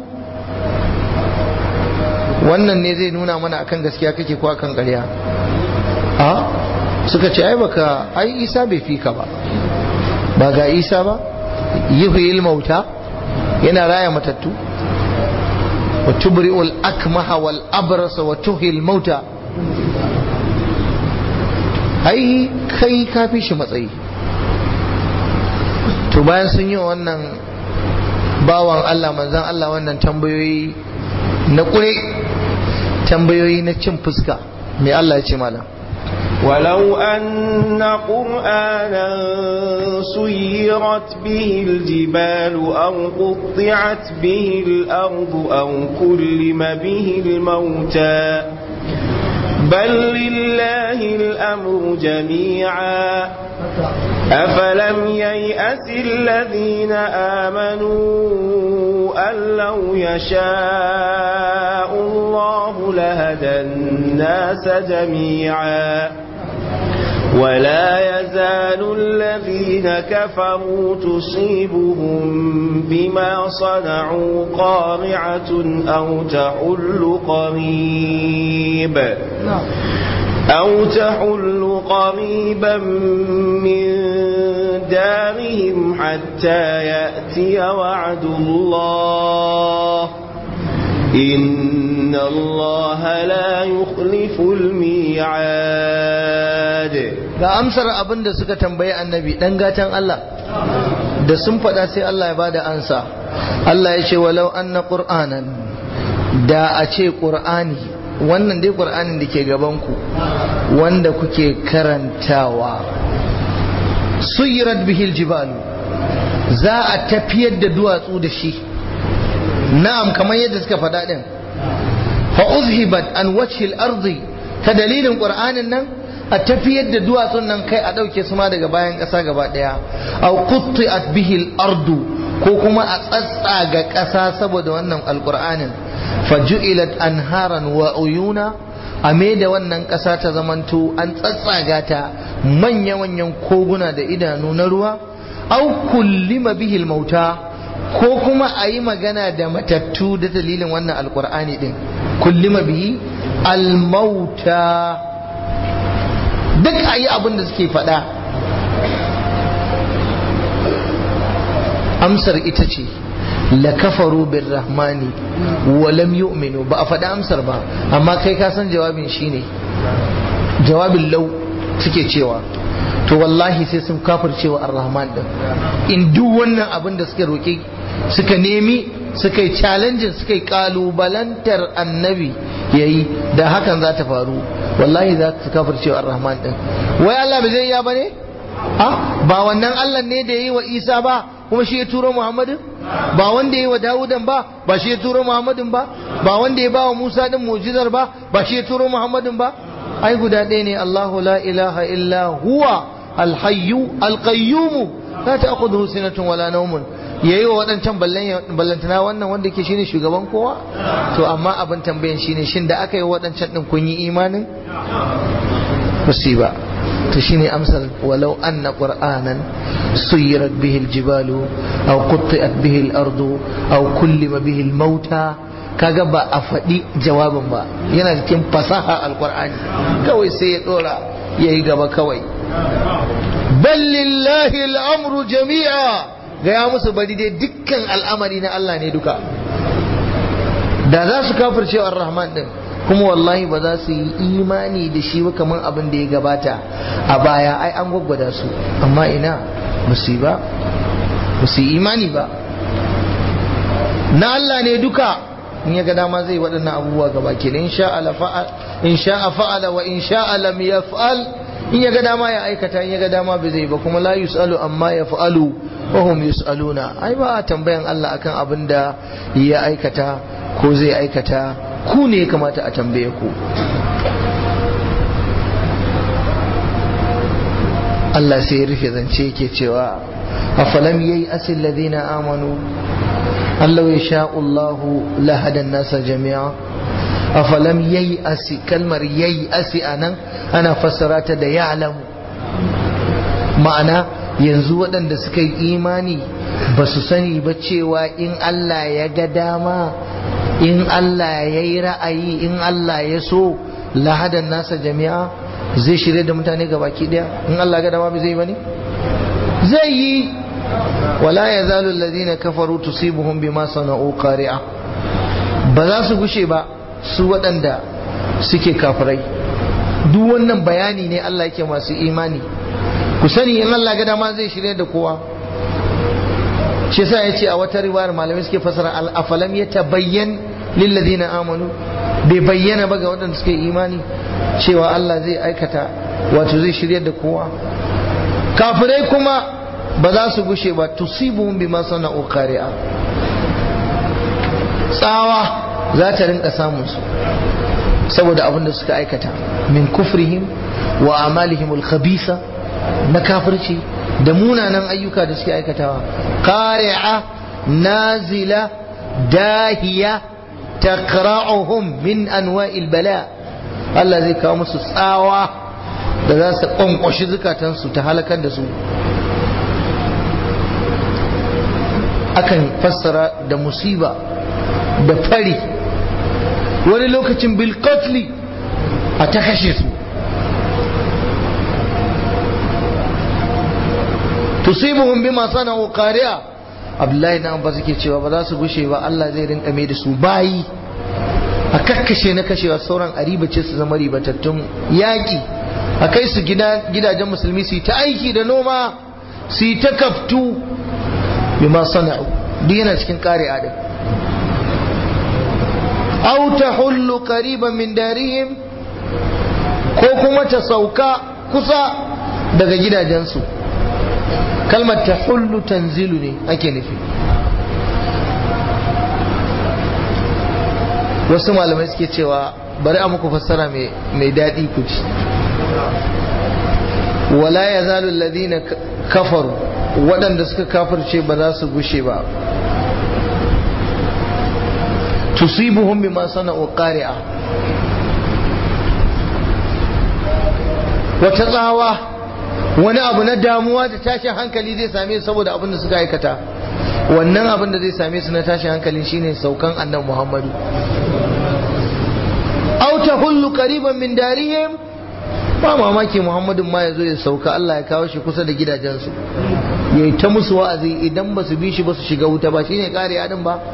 wannan ne zai nuna mana akan gaskiya kake ko akan ƙarya a suka ce ai baka ai isa bai fi ka ba ba ga isa ba yuhyil mauta yana raya matattu wa tubri'ul akmaha wal abrasa wa tuhil mauta ai kai ka fi shi matsayi to bayan sun yi wannan bawan Allah manzan Allah wannan tambayoyi na kure tambayoyi na cin fuska mai Allah ya ce malam ولو أن قرآنا سيرت به الجبال أو قطعت به الأرض أو كلم به الموتى بل لله الأمر جميعا أفلم ييأس الذين آمنوا أن لو يشاء الله لهدى الناس جميعا ولا يزال الذين كفروا تصيبهم بما صنعوا قارعة أو تحل قريب أو تحل قريبا من دارهم حتى يأتي وعد الله إن الله لا يخلف الميعاد ga amsar abin da suka tambayi annabi dan gatan Allah da sun faɗa sai Allah ya bada ansa Allah ya ce walau anna qur'anan da a ce qur'ani wannan dai qur'anin da ke gabanku wanda kuke karantawa suyirat bihil jibalu za a tafiyar da duwatsu da shi na'am kamar yadda suka faɗa din fa uzhibat an wajhil ardi ta dalilin qur'anin nan a tafiyar da duwatsun nan kai a ɗauke su ma daga bayan ƙasa gaba ɗaya aw qutti'at bihil ardu ko kuma a tsatsaga ƙasa saboda wannan alqur'anin faju'ilat anharan wa uyuna a da wannan ƙasa ta zamanto an tsatsaga ta manya-manyan koguna da idanu na ruwa au kullima bihil mauta ko kuma a yi magana da matattu da dalilin wannan alkur'ani din kullima bihi almauta duk a yi abin da suke faɗa amsar ita ce la kafaru bin rahmani wa lam yu'minu ba a faɗi amsar ba amma kai ka san jawabin shine jawabin lau suke cewa to wallahi sai sun kafircewa ar-rahman din in duk wannan abin da suka roki suka nemi suka yi challenge suka yi kalubalantar annabi yayi da hakan za ta faru wallahi za su kafircewa ar-rahman din wai Allah bai zai iya bane ah ba wannan Allah ne da yayi wa Isa ba kuma shi ya turo Muhammadin ba wanda yayi wa Dawudan ba ba shi ya turo Muhammadin ba ba wanda ya ba wa Musa din mu'jizar ba ba shi ya turo Muhammadin ba ai guda ɗaya ne Allahu la ilaha illa huwa alhayyu alqayyum la ta'khudhuhu sinatun wala nawmun yayi wa waɗancan ballantana wannan wanda ke shine shugaban kowa to amma abin tambayan shine shin da aka yi waɗancan din kun yi imanin musiba to shine amsal walau anna qur'anan suyirat bihi aljibalu aw qutti'at bihi al-ardu aw kullima bihi al-mauta kaga ba a faɗi jawabin ba yana cikin fasaha alqur'ani kawai sai ya dora yayi gaba kawai bal lillahi al-amru jami'a gaya musu bari dai dukkan al'amari na Allah ne duka da za su kafirce ar-rahman din kuma wallahi ba za su yi imani da shi ba kamar abin da ya gabata a baya ai an gwaggwada su amma ina musiba ba su yi imani ba na Allah ne duka in ya ga dama zai waɗannan abubuwa gaba ke in sha'a fa'ala wa in sha'a lam yaf'al in ya ga dama ya aikata in ya ga dama bai zai ba kuma la yus'alu amma ya fa'alu wa hum yus'aluna ai ba tambayan Allah akan abin da ya aikata ko zai aikata ku ne ya kamata a tambaye ku Allah sai ya rufe zance yake cewa afalam yayi asil ladina amanu Allah ya sha'u Allah lahadan nasa jami'a afalam yayi asi kalmar yayi asi anan ana fassara ta da ya'lamu ma'ana yanzu waɗanda suka yi imani ba su sani ba cewa in Allah ya ga dama in Allah ya yi ra'ayi in Allah ya so lahadan nasa jami'a zai shirya da mutane ga baki daya in Allah ga dama bai zai bane zai yi wala ya zalu alladhina kafaru tusibuhum bima sana'u qari'a ba za su gushe ba su waɗanda suke kafirai duk wannan bayani ne Allah yake masu imani ku sani in Allah ga dama zai shirya da kowa shi yasa yace a wata riwayar malamai suke fasara al-afalam yatabayyan lilladhina amanu bai bayyana ba ga waɗanda suke imani cewa Allah zai aikata wato zai shirya da kowa kafirai kuma ba za su gushe ba tusibuhum bima sana'u qari'a tsawa za ta rinka samun su saboda abin da suka aikata min kufrihim wa amalihim al-khabisa na kafirci da munanan ayyuka da suke aikatawa qari'a nazila dahiya taqra'uhum min anwa'il bala Allah zai kawo musu tsawa da za su kwankwashi zukatansu ta halakar da su akan fassara da musiba da fari wani lokacin bilkotli a ta kashe su tusibuhum bima sana'u qari'a abdullahi na ba suke cewa ba za su gushe ba Allah zai rinka mai da su bayi a kakkashe na kashewa sauran a ribace su zama ribatattun yaƙi a kai su gidajen musulmi su yi ta aiki da noma su yi ta kaftu bima sana'u duk yana cikin kare adam aw tahullu qariban min darihim ko kuma ta sauka kusa daga gidajensu kalmar tahullu tanzilu ne ake nufi wasu malamai suke cewa bari a muku fassara mai daɗi ku ci wala ya zalu ladina kafaru waɗanda suka kafirce ba za su gushe ba tusibuhum bima sana'u qari'a wata tsawa wani abu na damuwa da tashin hankali zai same su saboda abin da suka aikata wannan abin da zai same su na tashin hankali shine saukan annabi Muhammadu aw tahullu qariban min darihim ba mamaki Muhammadun ma yazo ya sauka Allah ya kawo shi kusa da gidajensu yayi ta musu wa'azi idan ba su bi shi ba su shiga wuta ba shine kare adin ba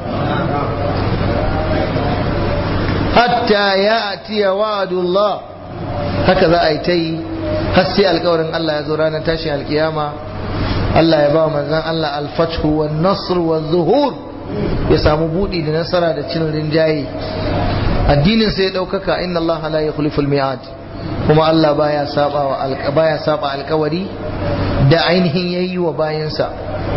hatta ya'ti wa'dullah haka za a yi ta yi har sai alkawarin Allah ya zo ranar tashin alkiyama Allah ya ba manzon Allah al-fathu wan nasr wan zuhur ya samu budi da nasara da cin rinjaye addinin sai ya daukaka inna Allah la yukhliful mi'ad kuma Allah baya saba wa baya saba alkawari da ainihin yayi wa bayansa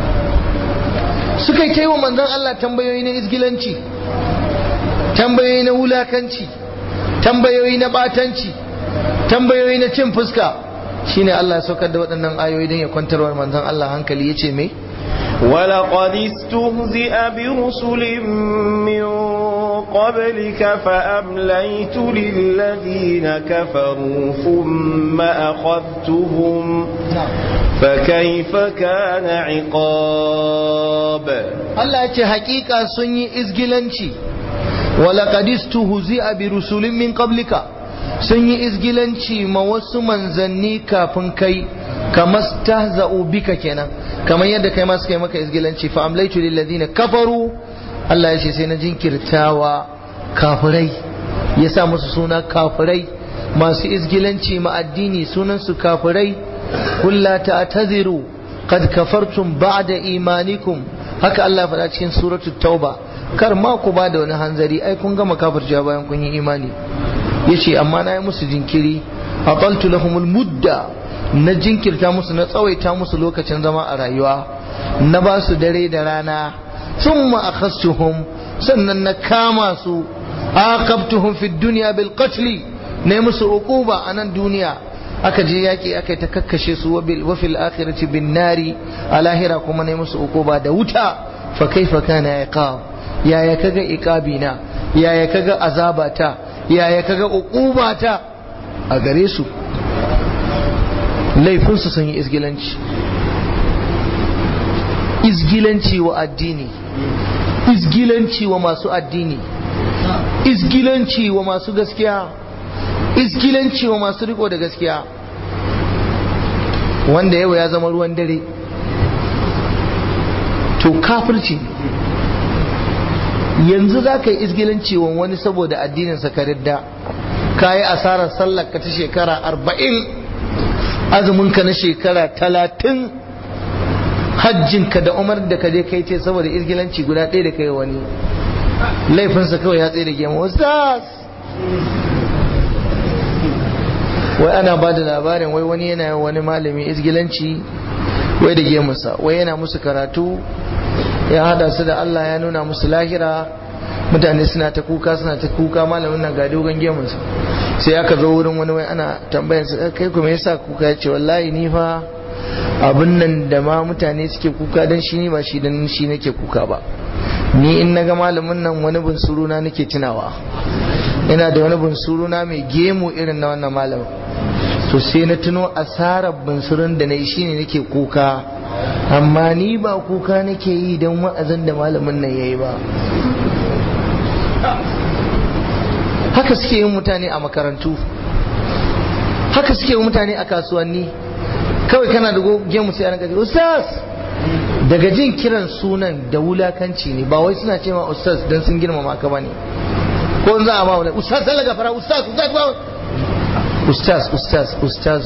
suka kai wa manzon Allah tambayoyi na izgilanci tambayoyi na wulakanci tambayoyi na batanci tambayoyi na cin fuska shine Allah ya saukar da waɗannan ayoyi don ya kwantarwa manzon Allah hankali yace me ولقد استهزئ برسل من قبلك فأمليت للذين كفروا ثم أخذتهم فكيف كان عقاب Allah ya ce hakika sun yi izgilanci ولقد استهزئ برسل من قبلك sun yi izgilanci ma wasu manzanni kafin kai kamar stahza'u bika kenan kamar yadda kai ma suka yi maka izgilanci fa amlaitu lil ladina kafaru Allah ya ce sai na jinkirtawa kafirai ya sa musu suna kafirai masu izgilanci ma addini sunan su kafirai kulla ta'tadiru qad kafartum ba'da imanikum haka Allah faɗa cikin suratul tauba kar ma ku ba da wani hanzari ai kun gama kafircewa bayan kun yi imani yace amma na yi musu jinkiri aqaltu lahumul mudda na jinkirta musu na tsawaita musu lokacin zama a rayuwa na ba su dare da rana thumma akhastuhum sannan na kama su aqabtuhum fid dunya bil qatl ne musu uquba a nan duniya aka je yaki aka ta kakkashe su wa fil akhirati bin nari a lahira kuma ne musu uquba da wuta fa kaifa kana iqab yaya kaga iqabina yaya kaga azabata yaya kaga uqubata a gare su laifinsu sun yi izgilanci izgilanci wa addini izgilanci wa masu addini izgilanci wa masu gaskiya izgilanci wa masu riko da gaskiya wanda yau ya zama ruwan dare to kafirci yanzu za ka yi izgilanci wa wani saboda addininsa ka ridda ka yi asarar sallar ka ta shekara arba'in azuminka na shekara talatin hajjinka da umar da ka je kai ce saboda izgilanci guda ɗaya da kai wani laifinsa kawai ya tsaye da gema ustaz wai ana ba da labarin wai wani yana wani malami izgilanci wai da gemunsa wai yana musu karatu ya hada su da Allah ya nuna musu lahira mutane suna ta kuka suna ta kuka malamin nan ga dogon gemunsa sai aka zo wurin wani wai ana tambayar sa kai kuma yasa kuka ya ce wallahi ni fa abin nan da ma mutane suke kuka dan shi ne ba shi dan shi nake kuka ba ni in naga malamin nan wani bunsuru na nake tunawa ina da wani bunsuru na mai gemu irin na wannan malamin to sai na tuno asarar bunsurun da na yi shine nake kuka amma ni ba kuka nake yi don wa'azin da malamin nan ya yi ba haka suke yin mutane a makarantu haka suke yin mutane a kasuwanni kawai kana da gemu sai an gaji ustaz daga jin kiran sunan da wulakanci ne ba wai suna ce ma ustaz don sun girmama ka bane ko za a ba wani ustaz sai gafara ustaz ustaz ba ustaz ustaz ustaz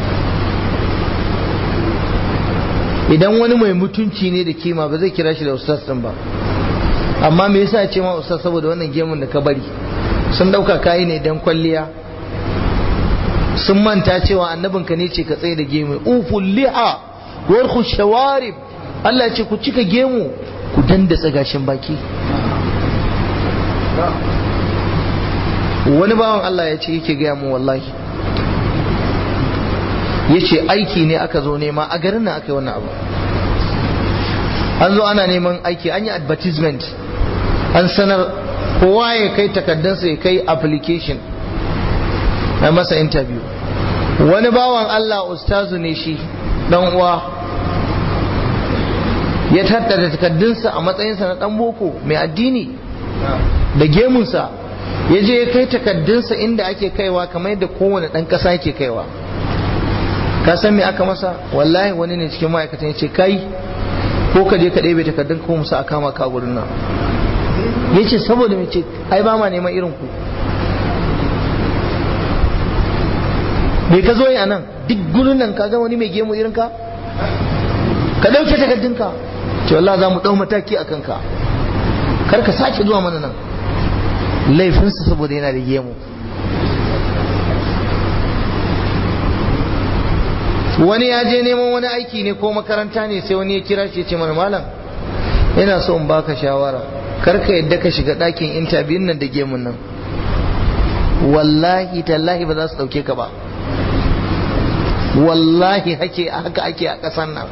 idan wani mai mutunci ne da kima ba zai kira shi da ustaz din ba amma me yasa ce ma ustaz saboda wannan gemun da ka bari sun dauka kayi ne dan kwalliya sun manta cewa annabinka ne ce ka tsaye da gemu uful liha warku shawarib Allah ya ce ku cika gemu ku dandatsa gashin baki wani bawan Allah ya ce yake gaya mu wallahi ya ce aiki ne aka zo nema a garin nan aka yi wannan abu an zo ana neman aiki an yi advertisement an sanar kowa ya kai takardunsa ya kai application na masa interview wani bawan Allah ustazu ne shi dan uwa ya tattara takardunsa a matsayinsa na dan boko mai addini da gemunsa ya je ya kai takardunsa inda ake kaiwa kamar yadda kowane dan kasa yake kaiwa ka san me aka masa wallahi wani ne cikin ma'aikatan ya ce kai ko ka je ka ɗebe takardun ko musa a kama ka gurin nan ya ce saboda mai ce ai ba ma neman irin ku me ka zo yi a nan duk gurin nan ka ga wani mai gemu irin ka ka ɗauke takardunka ce wallah za mu ɗau mataki a kanka kar ka sake zuwa mana nan laifinsa saboda yana da gemu wani ya je neman wani aiki ne ko makaranta ne sai wani ya kira shi ya ce mana malam ina so in baka shawara kar ka yadda ka shiga ɗakin intabiyun nan da gemun nan wallahi tallahi ba za su ɗauke ka ba wallahi hake haka ake a ƙasar nan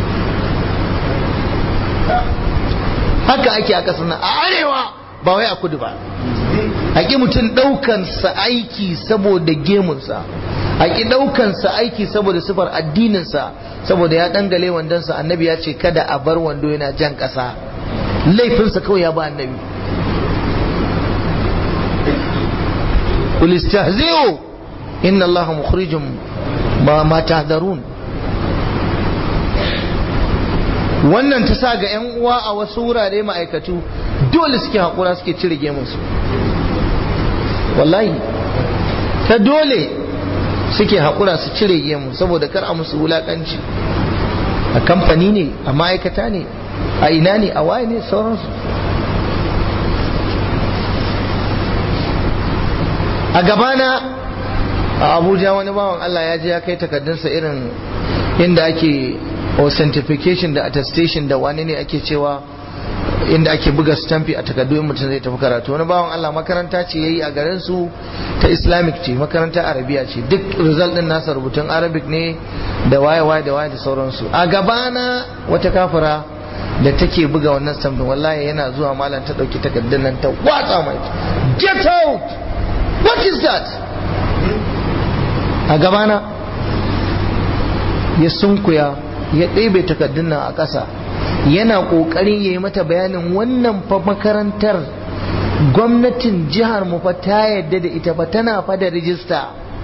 haka ake a ƙasar nan a arewa ba wai a kudu ba a ƙi mutum ɗaukansa aiki saboda gemunsa a ƙi ɗaukansa aiki saboda sifar addininsa saboda ya ɗangale wandonsa annabi ya ce kada a bar wando yana jan ƙasa laifinsa kawai ya ba annabi قل استهزئوا إن الله مخرج ما ما تهذرون wannan ta sa ga 'yan uwa a wasu wurare ma'aikatu dole suke haƙura suke cire gemunsu wallahi ta dole suke haƙura su cire gemu saboda kar a musu wulaƙanci a kamfani ne a ma'aikata ne a ina ne a waye ne sauransu a gabana a abuja wani bawan allah ya je ya kai takardunsa irin inda ake authentication da attestation da wani ne ake cewa inda ake buga stampi a takardu in mutum zai tafi karatu wani bawan allah makaranta ce yayi a garin su ta islamic ce makaranta arabiya ce duk result din nasa rubutun arabic ne da waye waye da waye da sauransu a gabana wata kafira da take buga wannan stampin wallahi yana zuwa malam ta dauki takardun nan ta watsa mai get out what is that a gabana ya sunkuya ya ɗebe takardun nan a ƙasa yana ƙoƙarin ya yi mata bayanin wannan fa makarantar gwamnatin jihar mu fa ta yadda da ita fa tana fa da rijista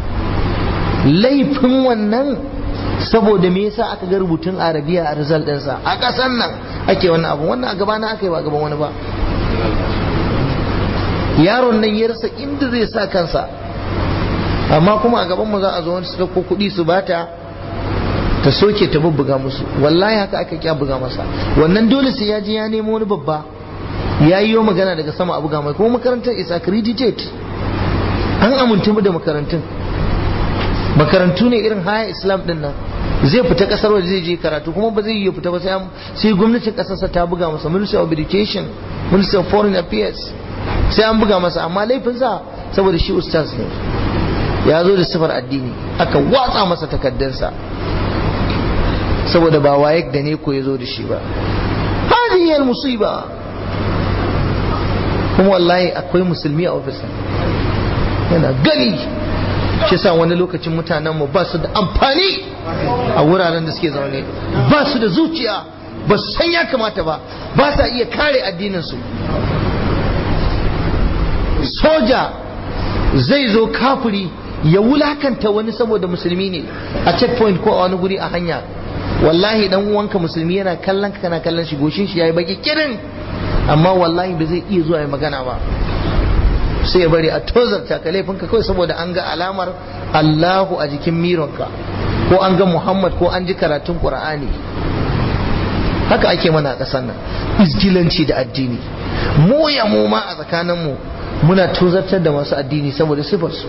laifin wannan saboda me yasa aka ga rubutun arabiya a result ɗinsa a ƙasar nan ake wannan abu wannan a gabana aka yi ba gaban wani ba yaron nan ya rasa inda zai sa kansa amma kuma a gaban mu za a zo wani su dauko kuɗi su bata ta soke ta bubbuga musu wallahi haka aka kya buga masa wannan dole sai ya je ya nemo wani babba ya yi magana daga sama a buga mai kuma makarantar is accredited an amintu da makarantun makarantu ne irin haya islam din nan zai fita kasar waje zai je karatu kuma ba zai yi fita ba sai gwamnatin kasarsa ta buga masa ministry of education ministry of foreign affairs sai an buga masa amma laifinsa saboda shi ustaz ne ya zo da sifar addini aka watsa masa takaddarsa saboda ba waye da ne ko ya zo da shi ba hadiyar musiba kuma wallahi akwai musulmi a ofisin yana gani shi sa wani lokacin mutanenmu ba su da amfani a wuraren da suke zaune ba su da zuciya ba su san ya kamata ba ba sa iya kare addininsu soja zai zo kafiri ya wulakanta wani saboda musulmi ne a checkpoint ko a wani guri a hanya wallahi dan uwanka musulmi yana kallon ka kana kallon shi goshin shi yayi baki kirin amma wallahi ba zai iya zuwa ya magana ba sai ya bari a tozarta ka laifinka kawai saboda an ga alamar Allahu a jikin mironka ko an ga Muhammad ko an ji karatun Qur'ani haka ake mana a ƙasar nan izgilanci da addini mu ya mu ma a tsakaninmu muna tozartar da masu addini saboda sifarsu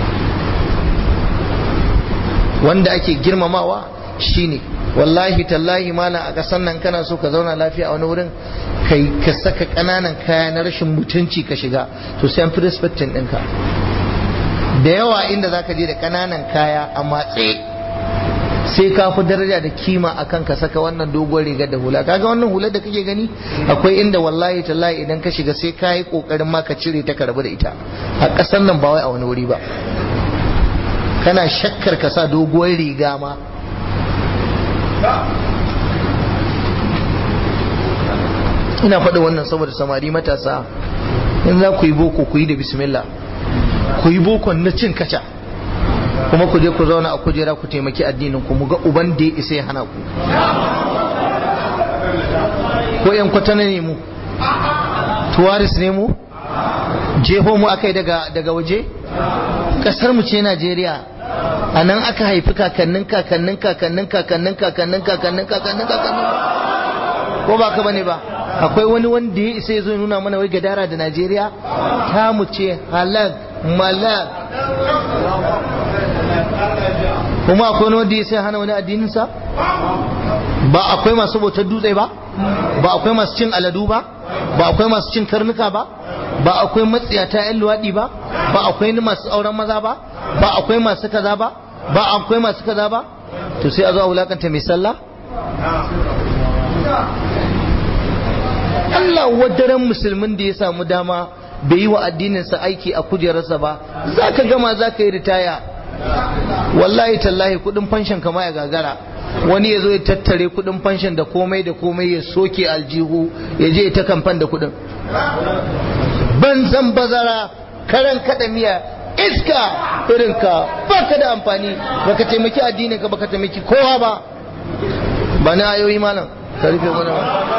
wanda ake girmamawa shine wallahi tallahi mala a ƙasar nan kana so ka zauna lafiya a wani wurin kai ka saka ƙananan kaya na rashin mutunci ka shiga to sai an fi respectin ɗinka da yawa inda za ka je da ƙananan kaya a matse sai ka fi daraja da kima akan ka saka wannan dogon rigar da hula kaga wannan hular da kake gani akwai inda wallahi tallahi idan ka shiga sai ka yi kokarin ma ka cire ta karbu da ita a ƙasar nan ba wai a wani wuri ba kana shakkar ka sa doguwar riga ma ina faɗi wannan saboda samari matasa in za ku yi boko ku yi da bismillah ku yi bokon na cin kaca kuma ku je ku zauna a kujera ku taimaki addinin ku mu ga uban da ya isa ya hana ku ko yan kwatana ne mu tuwaris ne mu jeho mu akai daga daga waje kasar mu ce Najeriya a nan aka haifi kakannin kakannin kakannin kakannin kakannin kakannin kakannin kakannin ko ba ka bane ba akwai wani wanda ya isa ya zo nuna mana wai gadara da Najeriya ta mu ce halak malak kuma akwai wani wanda ya sai hana wani addininsa ba akwai masu bautar dutse ba ba akwai masu cin aladu ba ba akwai masu cin karnuka ba ba akwai matsiyata 'yan luwaɗi ba ba akwai masu auren maza ba ba akwai masu kaza ba ba akwai masu kaza ba to sai a zo a wulakanta mai sallah Allah wadaren musulmin da ya samu dama bai yi wa addininsa aiki a kujerarsa ba za ka gama za ka yi ritaya wallahi tallahi kudin fanshin kama ya gagara wani ya zo ya tattare kudin fanshin da komai da komai ya soke aljihu ya je ta kamfan da kudin banzan bazara karan kada miya iska irinka baka da amfani baka taimaki addinin ka baka taimaki kowa ba ba na ayoyi malam ka rufe mana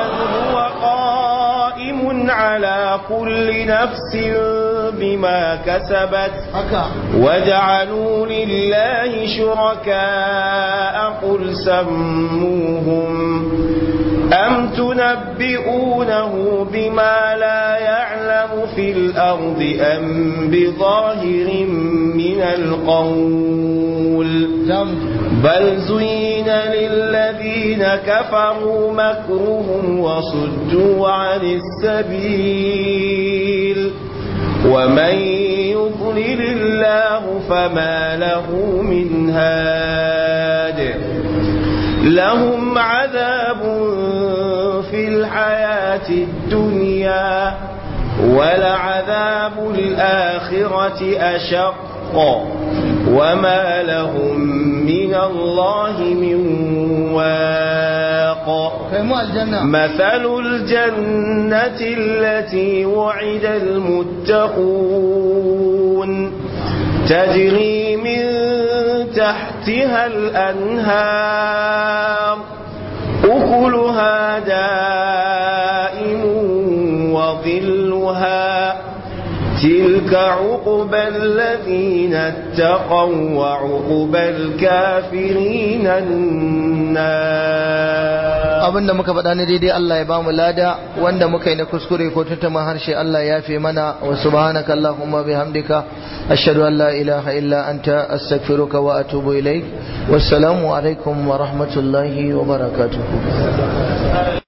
قائم على كل نفس بما كسبت وجعلوا لله شركاء قل سموهم أم تنبئونه بما لا يعلم في الأرض أم بظاهر من القول بل زين للذين كفروا مكرهم وصدوا عن السبيل ومن يضلل الله فما له من هاد لهم عذاب في الحياة الدنيا ولعذاب الآخرة أشق وما لهم من الله من واق مثل الجنة التي وعد المتقون تجري من تحتها الأنهار أكلها دائم وظلها تلك عقبى الذين اتقوا وعقبى الكافرين النار abinda muka faɗa ne daidai Allah ya bamu lada wanda muka yi na kuskure ko tuntuma harshe Allah ya fi mana wa subhanaka allahumma bihamdika ashhadu an la ilaha illa anta astaghfiruka wa atubu ilaik wassalamu alaikum wa rahmatullahi wa barakatuh